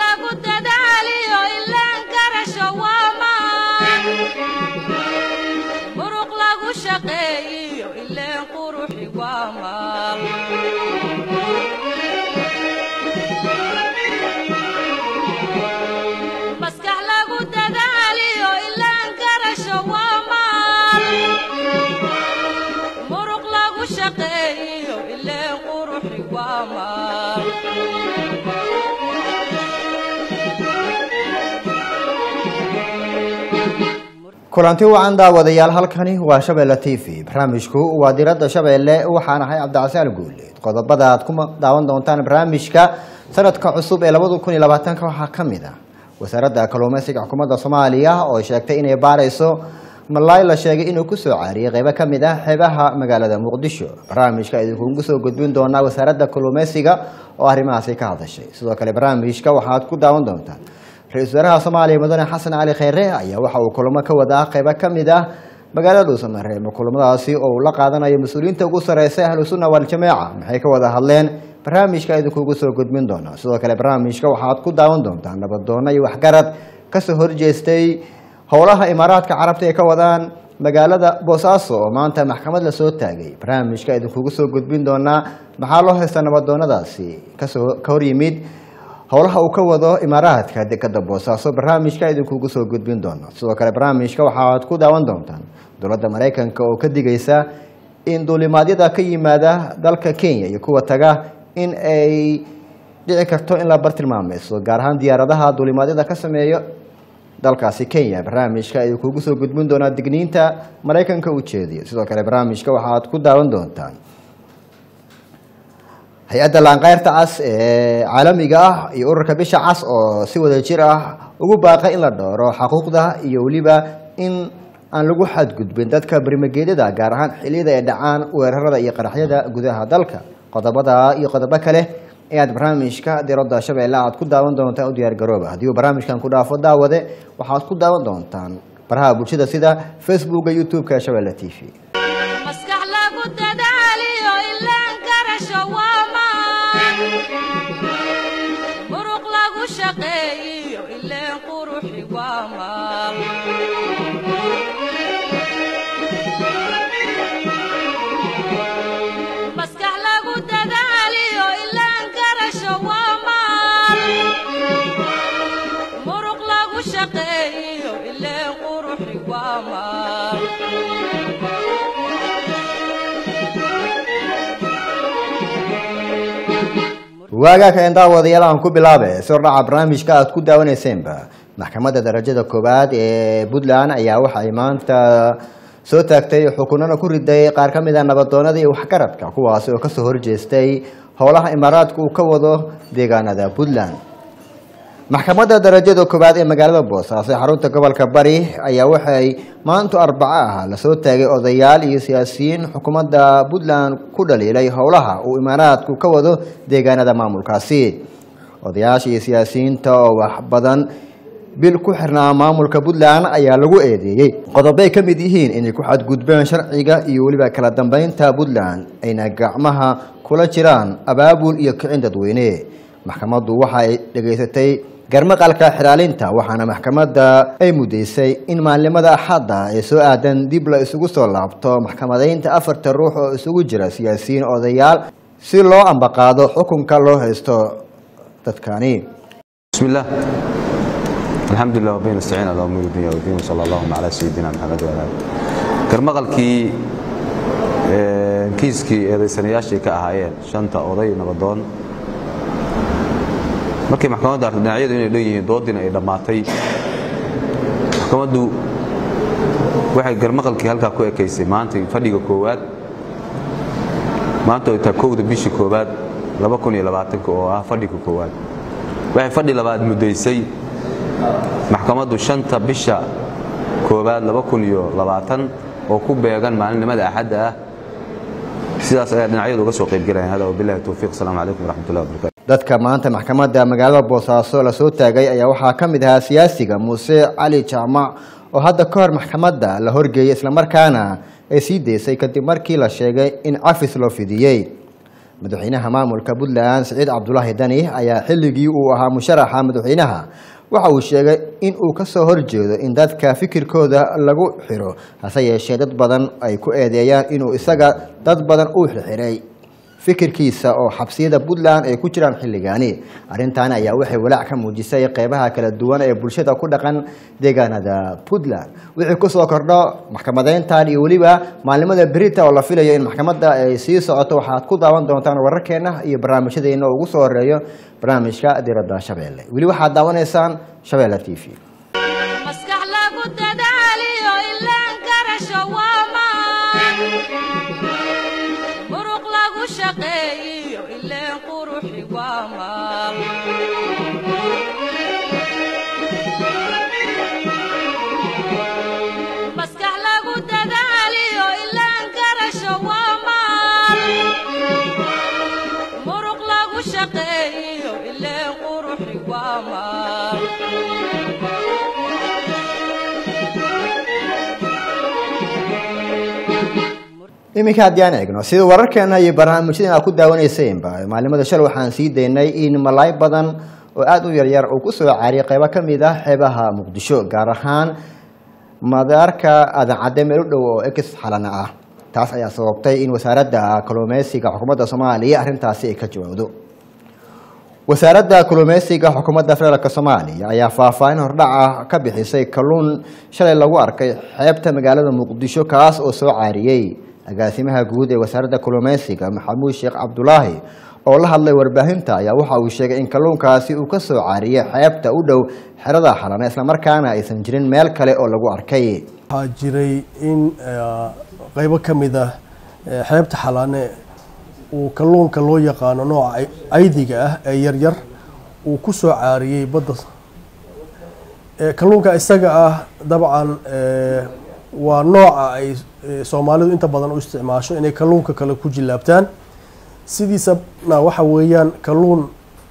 lagu dadaaliyo ilaan garasho waa maan muruq lagu shaqeeyiyo ileen quruxi waa maal maskax lagu dadaaliyo ilaan garasho waa maal muruq lagu shaqeeyiyo ileen quruxi waa maal kulanti wacan daawadayaal halkani waa shabeelle t v barnaamijku waa diradda shabeelle waxaan ahay cabdicasaan guuleed qodobada aad ku daawan doontaan barnaamijka sanadka cusub ee labada kun iyo labaatanka waxaa ka mid ah wasaaradda kalluumeysiga xukuumadda soomaaliya oo sheegtay inay baarayso malaay la sheegay inuu kusoo caariyay qeybo ka mid ah xeebaha magaalada muqdisho barnaamijka idinkugu soo gudbin doonaa wasaaradda kalluumeysiga oo arrimahaasi ka hadashay sidoo kale barnaamijka waxaad ku daawan doontaan ra-iisul wasaaraha soomaaliya mudane xasan cali kheyre ayaa waxa uu kulamo ka wadaa qeybo ka mid ah magaalada dhuusamareeb kulamadaasi oo uu la qaadanayo mas-uuliyiinta ugu sareysa ahlu sunna waljamaaca maxay ka wada hadleen barnaamijka idinkugu soo gudbin doona sidoo kale barnaamijka waxaad ku daawan doontaan nabadoono iyo waxgarad kasoo horjeestay howlaha imaaraadka carabta ay ka wadaan magaalada boosaaso oo maanta maxkamad lasoo taagay barnaamijka idinkugu soo gudbin doonaa maxaa loo haysta nabadoonadaasi kasoo ka hor yimid howlaha uu ka wado imaaraadka dekada boosaaso barnaamijka idinkugu soo gudbin doono sidoo kale barnaamijka waxaad ku daawan doontaan dowladda maraykanka oo ka digaysa in duulimaadyada ka yimaada dalka kenya iyo kuwa taga in ay dhici karto in la bartilmaameyso gaar ahaan diyaaradaha duulimaadyada ka sameeyo dalkaasi kenya barnaamijka idinkugu soo gudbin doonaa digniinta maraykanka u jeediyo sidoo kale barnaamijka waxaad ku daawan doontaan hay-adda laanqeyrta cas ee caalamiga ah iyo ururka bisha cas oo si wada jir ah ugu baaqay in la dhowro xaquuqda iyo weliba in aan lagu xadgudbin dadka berimageedyada gaar ahaan xiliyada ay dhacaan weerarada iyo qaraxyada gudaha dalka qodobada iyo qodobo kale ayaad barnaamijka diradda shabeelle aad ku daawan doontaan u diyaar garooba haddii uu barnaamijkan ku dhaafo daawade waxaad ku daawan doontaan baraha bulshada sida facebooka youtube-ka ee shabeelle t v maskax lagu dadaaliyo ilaan garasho waa maan muruq lagu shaqeeyiyo ileen quruxi waa maal maskax lagu dadaaliyo ilaan garasho waa maal muruq lagu shaqeeyiyo ileen quruxi waa maal waagaaka een daawadayaal aan ku bilaabe si hordhaca barnaamijka aad ku daawaneyseenba maxkamadda darajada koowaad ee puntland ayaa waxay maanta soo taagtay xukunana ku riday qaar ka mid a nabadoonada iyo waxgaradka kuwaasi oo kasoo horjeestay howlaha imaaraadka uu ka wado deegaanada puntland maxkamadda darajada koowaad ee magaalada boosaaso ee xarunta gobolka bari ayaa waxay maanto arbaco ah lasoo taagay odayaal iyo siyaasiyiin xukuumadda puntland ku dhaliilay howlaha uu imaaraadku ka wado deegaanada maamulkaasi odayaasha iyo siyaasiyiinta oo wax badan bil ku xirnaa maamulka puntland ayaa lagu eedeeyey qodobay ka mid yihiin inay ku xadgudbeen sharciga iyo weliba kala dambeynta puntland ayna gacmaha kula jiraan abaabul iyo kicin dadweyne maxkamaddu waxa ay dhegaysatay garmaqalka xiraalinta waxaana maxkamadda ay mudaysay in maalimada axadda ee soo aadan dib la isugu soo laabto maxkamadaynta afarta ruux oo isugu jira siyaasiyiin odayaal si loo ambaqaado xukunka loo haysto dadkani بسم الله الحمد لله وبين نستعين على امور الدنيا والدين وصلى اللهم على سيدنا محمد وعلى اله garmaqalkii kiiskii eedaysanayaashii ka ahaayeen shanta oday nabadoon markii maxkamaddu artay dhinacyadu inay leeyihiin doodiina ay dhammaatay maxkamaddu waxay garmaqalkii halkaa ku ekaysay maanta fadhiga koowaad maanta ay tahay kowda bishii koowaad oo ah fadhiga koowaad waxay fadhi labaad muddaysay maxkamaddu shanta bisha koowaad oo ku beegan maalinimada axadda ah sidaas ayaa dhinacyadu uga soo qaybgelayan hada wabilahi towfiiq asalaamu calaykum waraxmatullahi wabarakatu dadka maanta maxkamadda magaalada boosaaso lasoo taagay ayaa waxaa ka mid ahaa siyaasiga muuse cali jaamac oo hadda ka hor maxkamadda la horgeeyey islamarkaana ay sii daysay kadib markii la sheegay in cafis loo fidiyey madaxweynaha maamulka puntland siciid cabdulaahi dani ayaa xilligii uu ahaa musharaxa madaxweynaha waxa uu sheegay in uu kasoo horjeedo in dadka fikirkooda lagu xiro hase yeeshee dad badan ay ku eedeeyaan inuu isaga dad badan u xirxiray fikirkiisa oo xabsiyada puntland ay ku jiraan xilligaani arrintan ayaa waxay walaac ka muujisay qeybaha kala duwan ee bulshada ku dhaqan deegaanada puntland wixii kusoo kordho maxkamadeyntan iyo weliba maalimada berita oo la filayo in maxkamadda ay sii socoto waxaad ku daawan doontaan wararkeena iyo barnaamijyadeena ugu soo horeeyo barnaamijka diradda shabeelle weli waxaad daawanaysaan shabeelle t v maskax lagu dadaaliyo ilaan garasho waa maan muruq lagu shaqeeyiyo ileen quruxi waa maal maskax lagu dadaaliyo ilaan garasho waa maal muruq lagu shaqeeyiyo ileen quruxi waa maal iminka haddii aan eegno sida wararkeena iyo barnaamijyadan aad ku daawanaysaynba maalimada shal waxaan sii daynay in malaay badan oo aada u yaryar uu kusoo caariyay qeybo ka mid ah xeebaha muqdisho gaar ahaan madaarka adancadde meel u dhow oo ex xalana ah taas ayaa sababtay in wasaaradda kalluumeysiga xukuumadda soomaaliya arrintaasi ay ka jawaabdo wasaaradda kalluumeysiga xukuumadda federaalk soomaaliya ayaa faahfaahin hordhaca ka bixisay kalluun shalay lagu arkay xeebta magaalada muqdisho kaas oo soo caariyey agaasimaha guud ee wasaaradda kalluumeysiga maxamuud sheekh cabdulaahi oo la hadlay warbaahinta ayaa waxa uu sheegay in kalluunkaasi uu ka soo caariyey xeebta u dhow xerada xalana islamarkaana aysan jirin meel kale oo lagu arkay waxaa jiray in qeybo ka mid ah xeebta xalaane uu kalluunka loo yaqaano nooca aydiga ah ee yaryar uu ku soo caariyey badda kalluunka isaga ah dabcan waa nooca ay soomaalidu inta badan u isticmaasho inay kalluunka kale ku jilaabtaan sidiisana waxa weeyaan kalluun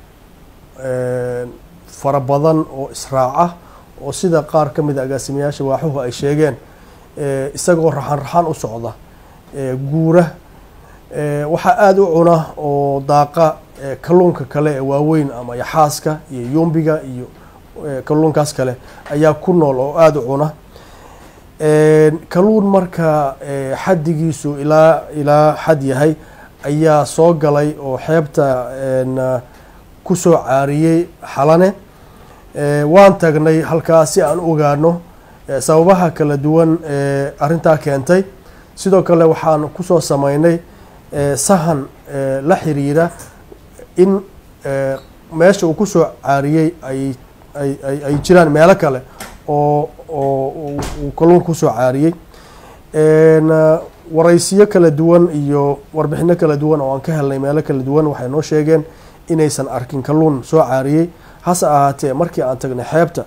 fara badan oo israaca oo sida qaar ka mid a agaasimayaasha waaxuhu ay sheegeen isagoo raxan raxan u socda guura waxaa aada u cuna oo daaqa kalluunka kale ee waaweyn ama yaxaaska iyo yumbiga iyo kalluunkaas kale ayaa ku nool oo aada u cuna kalluun marka xaddigiisu ilaa ilaa xad yahay ayaa soo galay oo xeebta kusoo caariyey xalane waan tagnay halkaas si aan u ogaano sababaha kala duwan ee arrintaa keentay sidoo kale waxaan kusoo sameynay sahan la xiriira in meesha uu kusoo caariyey ay ay ay jiraan meelo kale oo oo uu kalluunka kusoo caariyey waraysiyo kala duwan iyo warbixino kala duwan oo aan ka helnay meelo kala duwan waxay noo sheegeen inaysan arkin kalluun soo caariyey hase ahaatee markii aan tagnay xeebta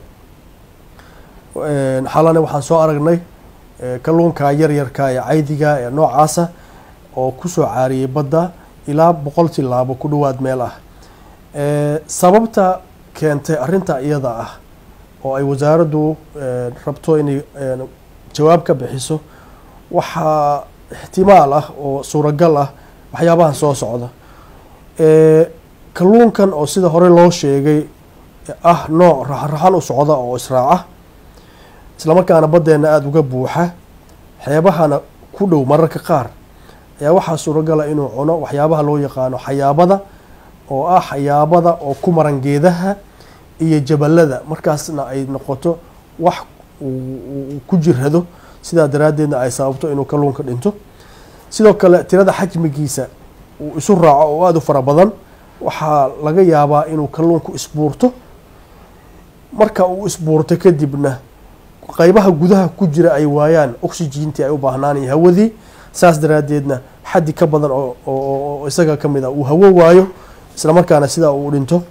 xalane waxaan soo aragnay kalluunka yaryarka ee caydiga ee noocaasa oo kusoo caariyey badda ilaa boqol tilaabo ku dhawaad meel ah sababta keentay arrinta iyada ah oo ay wasaaraddu rabto inay jawaab ka bixiso waxaa ixtimaal ah oo suuragal ah waxyaabahan soo socda kalluunkan oo sida hore loo sheegay ah nooc raxan raxan u socda oo israaca islamarkaana baddeena aada uga buuxa xeebahana ku dhow mararka qaar ayaa waxaa suuragala inuu cuno waxyaabaha loo yaqaano xayaabada oo ah xayaabada oo ku maran geedaha iyo jabalada markaasna ay noqoto wax uu ku jirhado sidaa daraaddeedna ay sababto inuu kalluunka dhinto sidoo kale tirada xajmigiisa uu isu raaco oo aada u fara badan waxaa laga yaabaa inuu kalluunku isbuurto marka uu isbuurto kadibna qeybaha gudaha ku jira ay waayaan oxygentii ay u baahnaanaya hawadii saas daraaddeedna xaddi ka badan oo isaga ka mid a uu hawo waayo isla markaana sidaa uu dhinto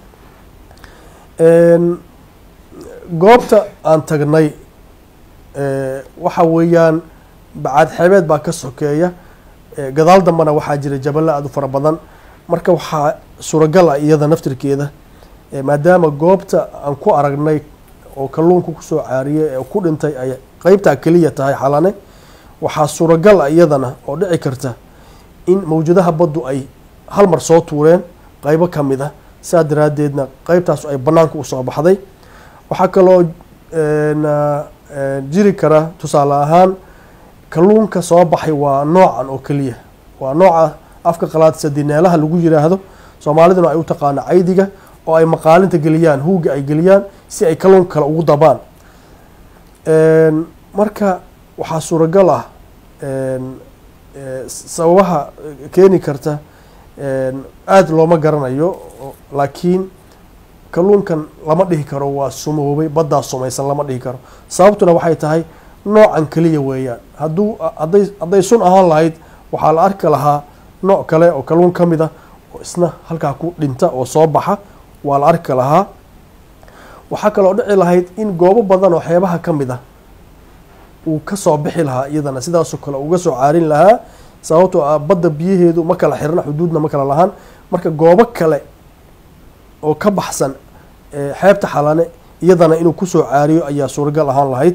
goobta aan tagnay waxa weeyaan bacaad xeebeed baa ka sokeeya gadaal dambana waxaa jira jaballa aada u fara badan marka waxaa suuragal ah iyada naftirkeeda maadaama goobta aan ku aragnay oo kalluunka kusoo caariyay ee ku dhintay ay qeybtaa keliya tahay xalane waxaa suuragal ah iyadana oo dhici karta in mawjadaha baddu ay hal mar soo tuureen qaybo ka mid ah saa daraaddeedna qeybtaas ay bannaanka usoo baxday waxaa kaloo jiri kara tusaale ahaan kalluunka soo baxay waa noocan oo keliya waa nooca afka qalaad sadineelaha lagu yiraahdo soomaaliduna ay u taqaano caydiga oo ay maqaalinta geliyaan huuga ay geliyaan si ay kalluunka kale ugu dabaan marka waxaa suuragal ah sababaha keeni karta aada looma garanayo laakiin kalluunkan lama dhihi karo waa sumoobay baddaa sumaysan lama dhihi karo sababtuna waxay tahay noocan keliya weeyaan hadduu hadday hadday sun ahaan lahayd waxaa la arki lahaa nooc kale oo kalluun ka mid ah oo isna halkaa ku dhinta oo soo baxa waa la arki lahaa waxaa kaloo dhici lahayd in goobo badan oo xeebaha ka mid ah uu kasoo bixi lahaa iyadana sidaasoo kale uga soo caarin lahaa sababtoo ah badda biyaheedu ma kala xirna xuduudna ma kala lahaan marka goobo kale oo ka baxsan xeebta xalane iyadana inuu kusoo caariyo ayaa suuragal ahaan lahayd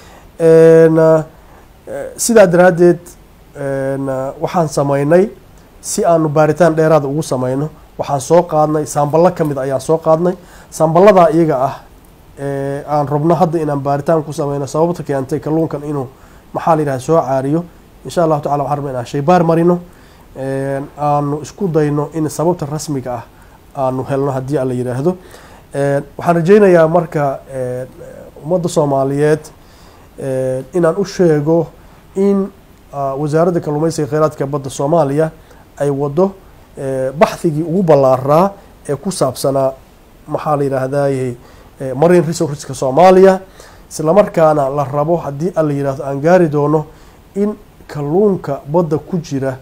sidaa daraaddeed waxaan sameynay si aanu baaritaan dheeraada ugu sameyno waxaan soo qaadnay saamballo ka mid ayaan soo qaadnay saamballadaa iyaga ah aan rabno hadda inaan baaritaan ku sameyno sababta keentay kalluunkan inuu maxaa la yidhaha soo caariyo insha allahu tacala waxaan rabna inaan shaybaar marino aanu isku dayno in sababta rasmiga ah aanu helno haddii aan la yidhaahdo waxaan rajeynayaa marka ummadda soomaaliyeed inaan u sheego in wasaaradda kalluumeysiga kheyraadka badda soomaaliya ay wado baxhigii ugu ballaaraa ee ku saabsanaa maxaa la yidhaahdaye marine resourceska soomaaliya islamarkaana la rabo haddii aan la yidhahdo aan gaari doono in kalluunka badda ku jira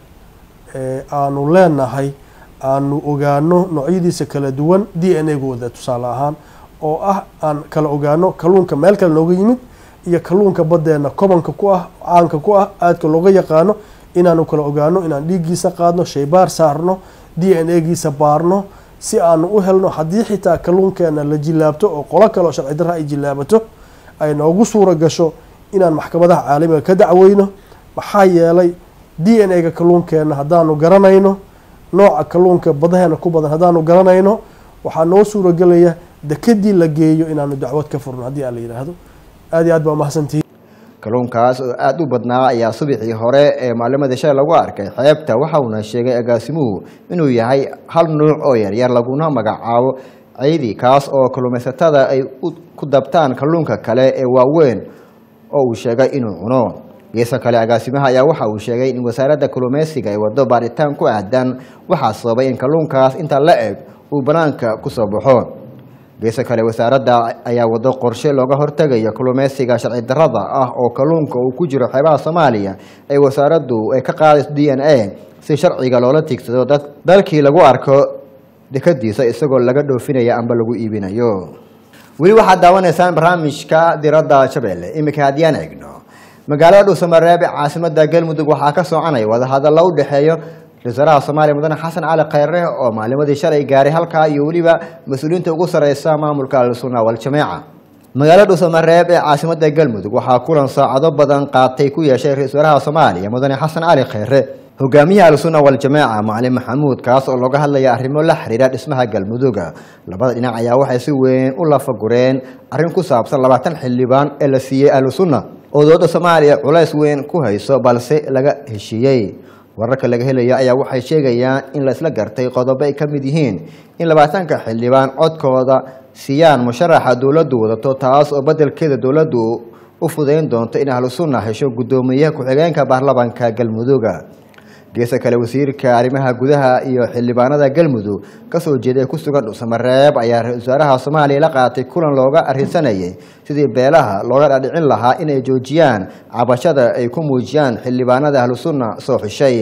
aanu leenahay aanu ogaano noocyadiisa kala duwan d n a gooda tusaale ahaan oo ah aan kala ogaano kalluunka meel kale nooga yimid iyo kalluunka baddeena kobanka ku ah caanka ku ah aadka looga yaqaano inaanu kala ogaano inaan dhiiggiisa qaadno shaybaar saarno d n a giisa baarno si aanu u helno haddii xitaa kalluunkeena la jilaabto oo qolo kale oo sharci darra ay jilaabato ay noogu suura gasho inaan maxkamadaha caalamiga ka dacweyno maxaa yeelay d n a ga kalluunkeena haddaanu garanayno nooca kalluunka badaheena ku badan haddaanu garanayno waxaa noo suuragelaya dekadii la geeyo inaanu dacwad ka furno haddii aan la yidhaahdo aad iyo aad baa umahadsantihi kalluunkaas oo aada u badnaa ayaa subixii hore ee maalimada shalay lagu arkay xeebta waxa uuna sheegay agaasimuhu inuu yahay hal nuuc oo yaryar laguna magacaabo ceydi kaas oo kalluumaysatada ay ku dabtaan kalluunka kale ee waaweyn oo uu sheegay inuu cuno geesa kale agaasimaha ayaa waxa uu sheegay in wasaaradda kalluumeysiga ay wado baaritaan ku aadan waxaa sababay in kalluunkaas inta la eg uu banaanka kusoo baxo geesa kale wasaaradda ayaa wado qorshe looga hortegayo kalluumeysiga sharci darrada ah oo kalluunka uu ku jiro xeebaha soomaaliya ee wasaaraddu ay ka qaadayso d n a si sharciga loola tigsado dad dalkii lagu arko dekadiisa isagoo laga dhoofinaya amba lagu iibinayo weli waxaad daawanaysaan barnaamijka diradda shabeelle iminka haddiyaan eegno magaalada dhuusamareeb ee caasimada galmudug waxaa ka soconaya wadahadallo u dhexeeyo ra-isul wasaaraha soomaaliya mudane xasan cali khayre oo maalimadii shalay gaaray halkaa iyo weliba mas-uuliyiinta ugu sareysa maamulka al-sunna wal-jameeca magaalada dhuusamareeb ee caasimada galmudug waxaa kulan saacado badan qaatay ku yeeshay ra-isul wasaaraha soomaaliya mudane xasan cali khayre hogaamiyaha al-sunna wal-jameeca macalin maxamuud kaas oo looga hadlaya arrimo la xiriira dhismaha galmuduga labada dhinac ayaa waxay si weyn u lafagureen arrin ku saabsan labaatan xildhibaan ee la siiyey ahlusunna oo dowladda soomaaliya culays weyn ku hayso balse laga heshiiyey wararka laga helaya ayaa waxay sheegayaan in la isla gartay qodobo ay ka mid yihiin in labaatanka xildhibaan codkooda siiyaan musharaxa dowladdu wadato taas oo beddelkeeda dowladdu u fudayn doonto in ahlu sunna hesho guddoomiyaha ku-xigeenka baarlamanka galmuduga geesa kale wasiirka arrimaha gudaha iyo xildhibaanada galmudug kasoo jeeday ku sugan dhuusamareeb ayaa ra-isul wasaaraha soomaaliya la qaatay kulan looga arrinsanayay sidii beelaha looga dhadhicin lahaa inay joojiyaan cabashada ay ku muujiyaan xildhibaanada ahlusunna soo xishay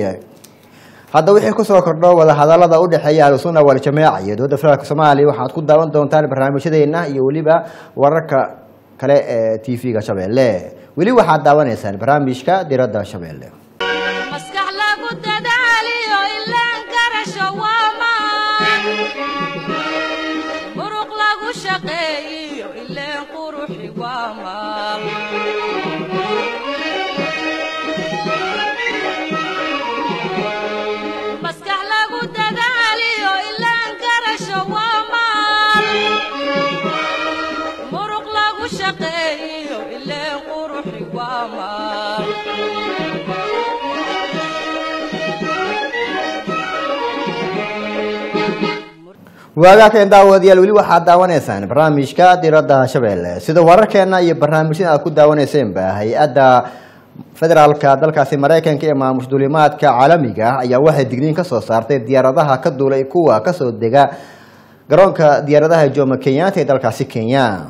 hadda wixii kusoo kordho wadahadalada u dhexeeya ahlusunna wal-jameeca iyo dowladda federaalk soomaaliya waxaad ku daawan doontaan barnaamijyadeena iyo weliba wararka kale ee t v-ga shabeelle weli waxaad daawanaysaan barnaamijka diradda shabeelle maskax lagu dadaaliyo ilaan garasho waa maan muruq lagu shaqeeyiyo ileen quruxi waa maal maskax lagu dadaaliyo waagaa keen daawadayaal weli waxaad daawanaysaan barnaamijka diradda shabeelle sida wararkeena iyo barnaamijyada aad ku daawaneyseenba hay-adda federaalka dalkaasi maraykanka ee maamush duulimaadka caalamiga ah ayaa waxay digniin ka soo saartay diyaaradaha ka duulay kuwa kasoo dega garoonka diyaaradaha jomo kenyatta ee dalkaasi kenya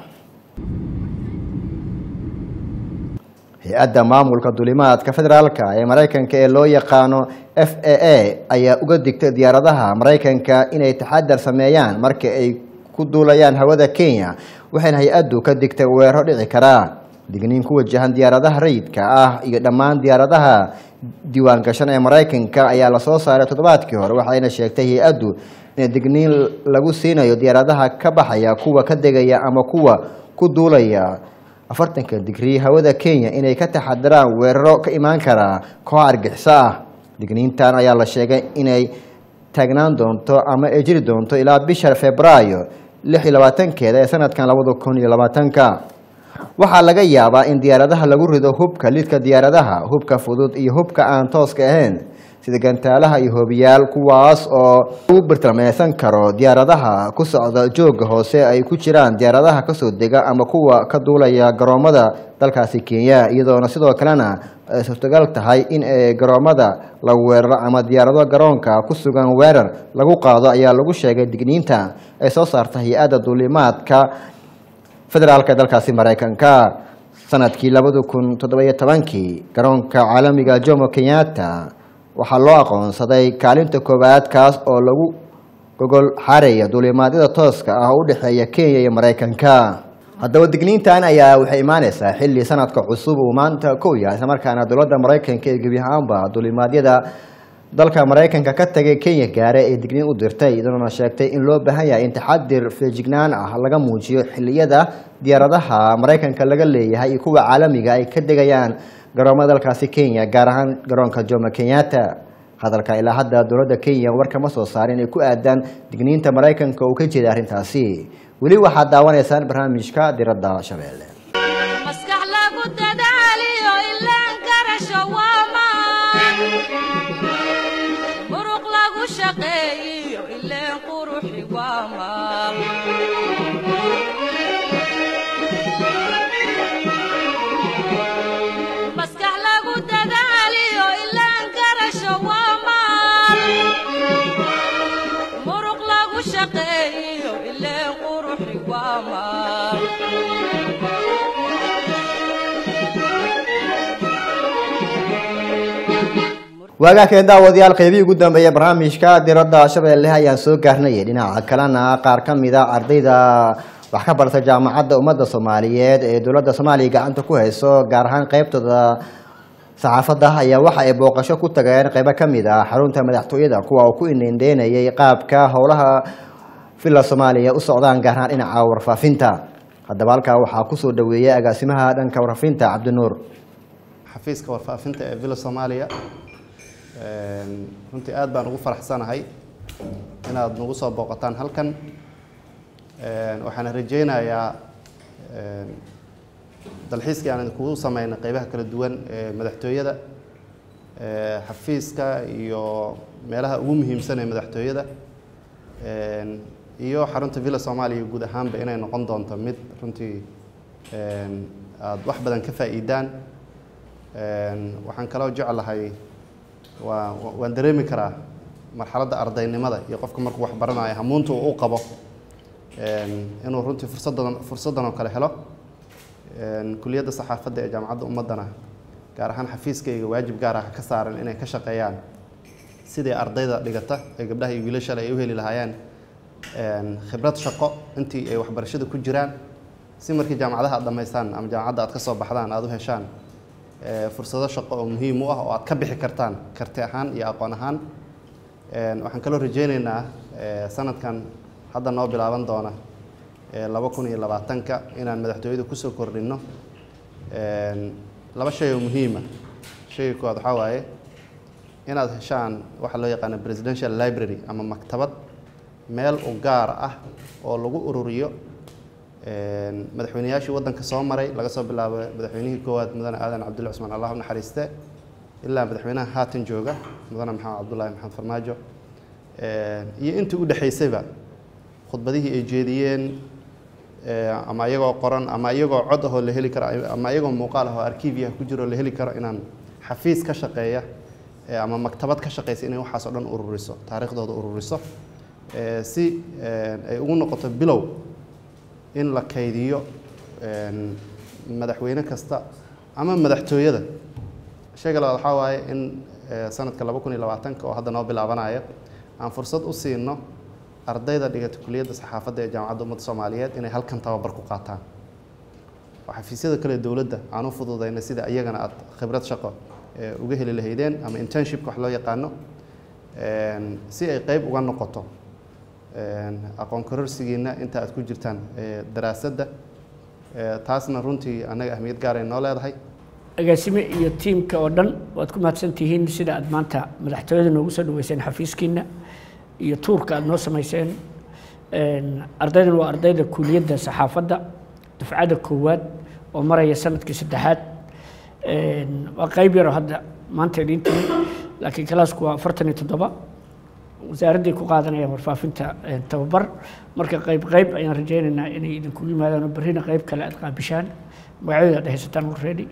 hay-adda maamulka duulimaadka federaalka ee maraykanka ee loo yaqaano f a a ayaa uga digtay diyaaradaha maraykanka inay taxadar sameeyaan marka ay ku duulayaan hawada kenya waxayna hay-addu ka digtay weeraro dhici karaa digniin ku wajahan diyaaradaha rayidka ah iyo dhammaan diyaaradaha diiwaan gashan ee maraykanka ayaa lasoo saaray toddobaadkii hore waxayna sheegtay hay-addu in digniin lagu siinayo diyaaradaha ka baxaya kuwa ka degaya ama kuwa ku duulaya afartanka digrii hawada kenya inay ka taxadiraan weeraro ka imaan karaa koox argixiso ah digniintan ayaa la sheegay inay taagnaan doonto ama ay jiri doonto ilaa bisha febraayo lix iyo labaatankeeda ee sanadkan labada kun iyo labaatanka waxaa laga yaabaa in diyaaradaha lagu rido hubka lidka diyaaradaha hubka fudud iyo hubka aan tooska ahayn sida gantaalaha iyo hoobiyaal kuwaas oo lagu bartilmeysan karo diyaaradaha ku socda jooga hoose ay ku jiraan diyaaradaha kasoo dega ama kuwa ka duulaya garoomada dalkaasi kenya iyadoona sidoo kalena ay suurtagal tahay in ay garoomada lagu weeraro ama diyaarado garoonka ku sugan weerar lagu qaado ayaa lagu sheegay digniinta ay soo saarta hay-adda duulimaadka federaalka dalkaasi maraykanka sanadkii labada kun toddobiyo tobankii garoonka caalamiga jomo kenyatta waxaa loo aqoonsaday kaalinta koowaad kaas oo lagu gogol xaaraya duulimaadyada tooska ah oo u dhexeeya kenya iyo maraykanka haddaba digniintan ayaa waxay imaaneysaa xilli sanadka cusub uu maanta kow yahay islamarkaana dowladda maraykanka ee gebi ahaanba duulimaadyada dalka maraykanka ka tagay kenya gaare ee digniin u dirtay iyadoona sheegtay in loo baahan yahay in taxadir feejignaan ah laga muujiyo xilliyada diyaaradaha maraykanka laga leeyahay iyo kuwa caalamiga ay ka degayaan garoomada dalkaasi kenya gaar ahaan garoonka jomo kenyatta hadalka ilaa hadda dowladda kenya war kama soo saarin ay ku aadaan digniinta maraykanka uu ka jeeda arrintaasi weli waxaad daawanaysaan barnaamijka diradda shabeelle maskax lagu dadaaliyo ilaan garasho waamaan muruq lagu shaqeeyiyo ileen quruxi waamaan maskax lagu dadaaliyo ilaan garasho waamaan muruq lagu shaqeeyiyo ileen quruxi waamaan waagaa keen daawadayaal qeybihii ugu dambeeya barnaamijka diradda shabeelle ayaan soo gaarnay dhinaca kalena qaar ka mid a ardayda wax ka barta jaamacadda ummadda soomaaliyeed ee dowladda soomaaliya gacanta ku hayso gaar ahaan qeybtooda saxaafadda ayaa waxa ay booqasho ku tageen qeybo ka mid ah xarunta madaxtooyada kuwa uu ku inendeynayay qaabka howlaha villa soomaaliya u socdaan gaar ahaan dhinaca warfaafinta haddaba halkaa waxaa kusoo dhaweeyay agaasimaha dhanka warfaafinta cabdinuur xafiiska warfaafinta ee villa soomaaliya Een, runtii aad baan ugu faraxsanahay inaad nagu soo booqataan halkan Een, waxaan rajeynayaa een, dalxiiskii aan idinkugu sameynay qeybaha kala duwan ee madaxtooyada ee xafiiska iyo meelaha ugu muhiimsan ee madaxtooyada Een, iyo xarunta villa soomaaliya guud ahaanba inay noqon doonto mid runtii een, aad wax badan ka faa'iidaan Een, waxaan kaloo jeclahay waa waan dareemi karaa marxaladda ardaynimada iyo qofka markuu wax baranayo hamuunta uu u qabo een, inuu runtii fursaddan fursaddan oo kale helo Een, kuliyadda saxaafadda ee jaamacadda ummaddana gaar ahaan xafiiskayga waajib gaar ah ka saaran inay ka shaqeeyaan sidii ardayda dhigata ee gabdhaha iyo wiilashale ay u heli lahaayeen een, khibrad shaqo intii ay waxbarashada ku jiraan si markii jaamacadaha aad dhammaystaan ama jaamacadda aad ka soo baxdaan aad u heshaan ee, fursado shaqo oo muhiim u ah oo aad ka bixi kartaan karti ahaan iyo aqoon ahaan Een, waxaan kaloo rajeyneynaa ee, sanadkan hadda noo bilaaban doona ee, laba kun iyo labaatanka inaan madaxtooyada kusoo kordhinno Een, laba shay oo muhiima shayga koowaad waxaa waaye inaad heshaan waxa loo yaqaano presidential library ama maktabad meel u gaar ah oo lagu ururiyo Een, madaxweynayaashii waddanka soo maray laga soo bilaabo madaxweynihii koowaad mudane aadan cabdulle cusmaan allah u naxariiste ilaa madaxweynaha haatan jooga mudane maxamed cabdullaahi maxamed farmaajo Een, iyo intii u dhexaysayba khudbadihii ay jeediyeen eh, ama iyagoo qoran ama iyagoo cod ahoo la heli karo ama iyagoo muuqaal ahoo arkiibiyaha ku jiro la heli karo inaan xafiis ka shaqeeya eh, ama maktabad ka shaqeysa inay waxaas oo dhan ururiso taariikhdooda ururiso eh, si eh, ay ugu noqoto bilow in la kaydiyo een, madaxweyne kasta ama madaxtooyada shayga labaad waxaa waaye in eh, sanadka laba kun iyo labaatanka oo hadda noo bilaabanaya aan fursad u siino ardayda dhigata kuliyadda saxaafadda ee jaamacadda ummadda soomaaliyeed inay halkan tababar ku qaataan oo xafiisyada kale dowladda aan u fududayna sida iyagana aad khibrad shaqo eh, uga heli lahaydeen ama internshipka wax loo yaqaano een, si ay qeyb uga noqoto een, aqoon kororsigiina inta aad ku jirtaan eh, daraasadda Eh, taasna runtii annaga ahmiyad gaar ay noo leedahay agaasime iyo tiimka oo dhan waad ku mahadsan tihiin sida aad maanta madaxtooyada noogu soo dhaweyseen xafiiskiina iyo tuurka aad noo samayseen Een, ardaydan waa ardayda kuuliyadda saxaafadda dufcadda koowaad oo maraya sanadkii saddexaad Een, waa qayb yaroo hadda maanta idiin timi laakiin kalaasku waa afartan iyo toddoba wasaaradday ku qaadanayaan warfaafinta een, tababar marka qayb qayb ayaan rajaynaynaa inay idinku yimaadaan oo berrina qayb kale aad qaabishaan magacyadooda aad haysataan already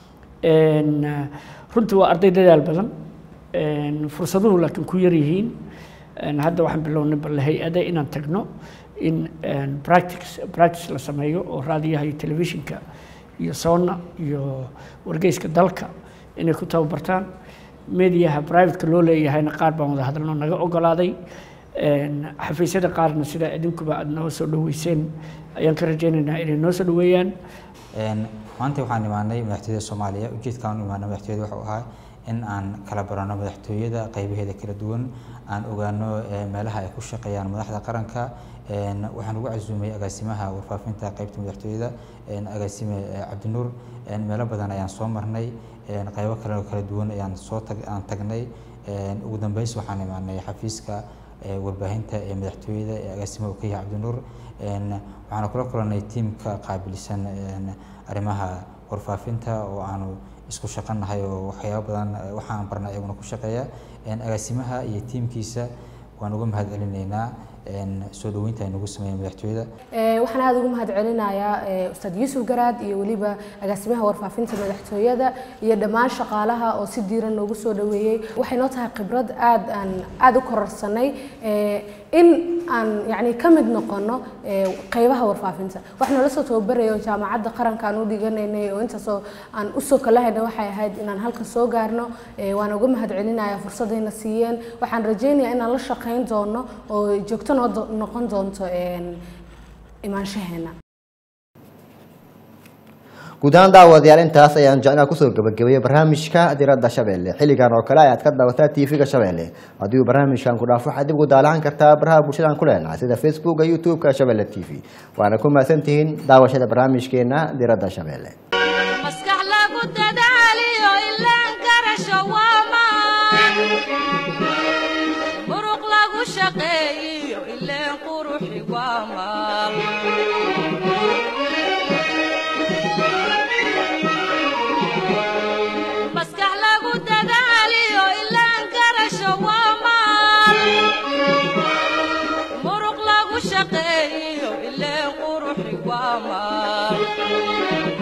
Een, eh, runtii waa arday dadaal badan Een, fursaduhu laakiin ku yar yihiin Een, hadda waxaan bilownay bal hay-ada inaan tagno in een, practice practice la sameeyo oo raadiyaha iyo telefishinka iyo soonna iyo wargeyska dalka inay ku tababartaan mediaha privateka loo leeyahayna qaar baan wada hadalno naga ogolaaday Een, xafiisyada qaarna sida idinkuba aad noo soo dhaweyseen ayaan ka rajaynaynaa inay noo soo dhaweeyaan Een, maanta waxaan imaanay madaxtooyada soomaaliya ujeedkaan u imaanay madaxtooyada wuxuu ahaa in aan kala barano madaxtooyada qaybaheeda kala duwan aan ogaano eh, meelaha ay ku shaqeeyaan madaxda qaranka Een, waxaan ugu casuumay agaasimaha warfaafinta qaybta madaxtooyada een, agaasime eh, cabdinuur Een, meelo badan ayaan soo marnay Een, qaybo kale oo kala duwan ayaan soo tag aan tagnay Een, ugu dambeys waxaan imaanay xafiiska eh, warbaahinta ee madaxtooyada ee agaasimaha uu ka yahay cabdinuur Een, waxaan kula kulanay tiimka qaabilsan een, arrimaha warfaafinta oo aanu isku shaqanahay oo waxyaabo badan eh, waxaan barnay iyaguna ku shaqeeya Een, agaasimaha iyo tiimkiisa waan uga mahad celinaynaa een, soo dhaweynta ay nagu sameeyeen madaxtooyada Ee, waxaan aada ugu mahad celinayaa ee, ustaad yuusuf garaad iyo weliba agaasimaha warfaafinta madaxtooyada iyo dhammaan shaqaalaha oo si diiran noogu soo dhaweeyey waxay noo tahay khibrad aad aan aada u kororsanay ee, in aan yacni ka mid noqono ee, qaybaha warfaafinta wax noola soo tababaraya oo jaamacadda qaranka aan u dhiganaynay oo intaasoo aan usoo kalahayna waxay ahayd inaan halkan soo gaarno ee, waan uga mahad celinayaa fursadayna siiyeen waxaan rajaynayaa inaan la shaqayn doono oo joogto noo do- noqon doonto een, imaanshaheena guud ahaan daawadayaal intaas ayaan jeclaa kusoo gabagabeeyey barnaamijka diradda shabeelle xilligan oo kale ayaad ka daawataa tv-ga shabeelle haddii uu barnaamijkan ku dhaafo waxaad dib ugu daalacan kartaa baraha bulshadaan ku leenahay sida facebooka youtube-ka shabeelle t v waana ku mahadsantihiin daawashada barnaamijkeena diradda shabeelle maskax lagu dadaaliyo ilaan garasho waa maan muruq lagu shaqeeyiyo ileen quruxi waa maal maskax lagu dadaaliyo ilaan garasho waa maal muruq lagu shaqeeyiyo ileen quruxi waa maal